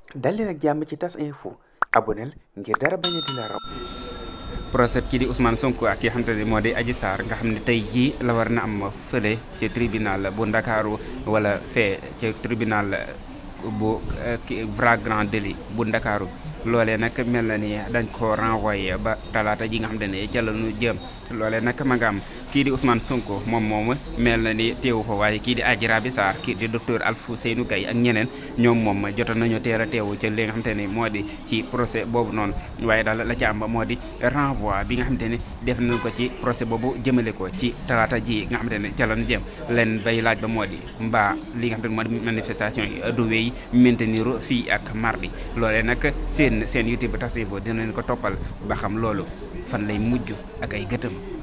dal leen ak jàmm ci tas info aboneel ngir dara bañ a di la raw procès kii di Ousmane Sonko ak ki nga xamante ne moo di Adji Sarr nga xam ne tey jii la war na am fële ci tribunal bu Ndakaaru wala fee ci tribunal bu flagrant délit bu Ndakaaru loolee nag mel na ni dañ ko renvoyé ba talaata ji nga xamante ne ca la ñu jëm loolee nag ma nga am kii di Ousmane Sonko moom moom mel na ni teewu fa waaye kii di Adji Raby Sarr kii di docteur Alfousseynou Gaye ak ñeneen ñoom moom jotoon nañu teel a teewu ca li nga xamante ne moo di ci procès boobu noonu waaye daal la ci am moo di renvoi bi nga xamante ne def nañu ko ci procès boobu jëmale ko ci talaata ji nga xamante ne ca la ñu jëm leen bay laaj ba moo di mbaa li nga xamante ne moo di manifestation yi du wéy maintenir fii ak mardi loolee nag seen seen YouTube Tas Info dina leen ko toppal ba xam loolu fan lay mujj ak ay gëtëm